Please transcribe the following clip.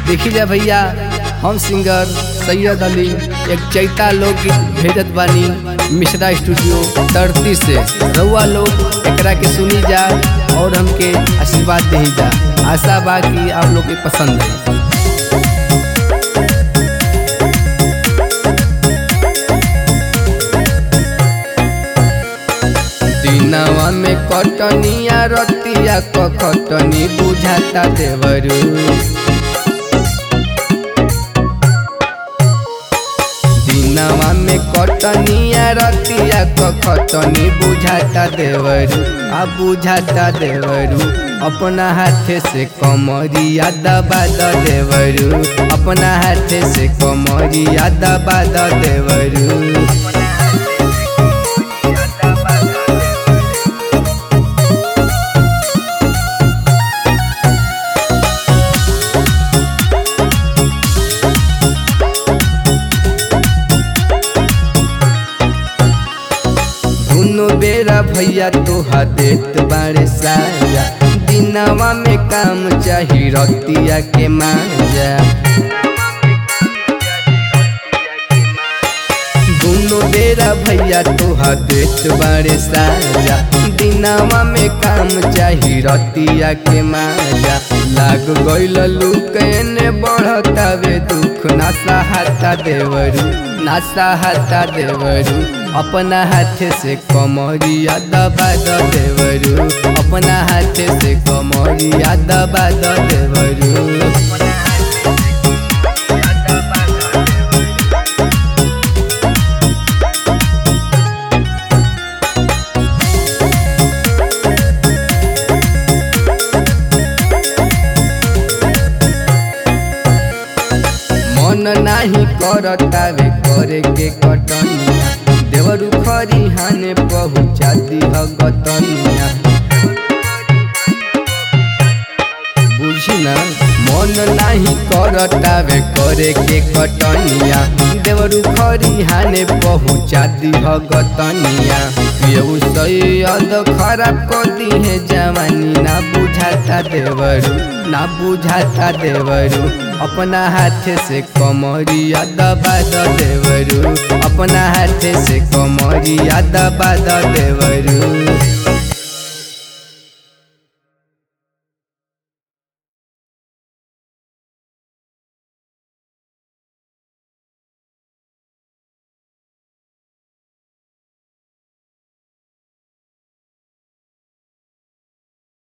देखी जा भैया हम सिंगर सैयद अली एक चैता लोकगीत भेजत बानी मिश्रा स्टूडियो धरती से रउआ लोग एकरा के सुनी जा और हमके आशीर्वाद दे जा आशा बा कि आप लोग के पसंद है दिनवा में कटनिया रतिया क खटनी बुझाता देवरू दिनवा में कटनिया रतिया क खटनी बुझाता देवरू आ बुझाता देवरू अपना हाथे से कमरिया दबा द देवरू अपना हाथे से कमरिया दबा द देवरू दुनो बेरा भैया तोहा देत बारे साया दिनवा में काम चाही रतिया के माजा दुनो बेरा भैया तोहा देत बारे साजा दिनवा में काम चाही रतिया के माजा लाग गइल लुकने बढ़तावे दुख ना सहाता देवरू ना सहाता देवरू अपना हाथे से कमरिया दबा द देवरू अपना हाथे से कमरिया दबा द देवरू मन नाही करतावे करे के कटनिया देवरू खरी हाने पहुँचा दिह गतनिया बुझी ना मन नाही करतावे करे के कटनिया देवरू खरी हाने पहुँचा दिह गतनिया केहू सैयद खराब कर दिहे जवानी ना बुझाता देवरू ना बुझाता देवरू अपना हाथे से कमरिया दबा द देवरू अपना हाथे से कमरिया दबा द देवरू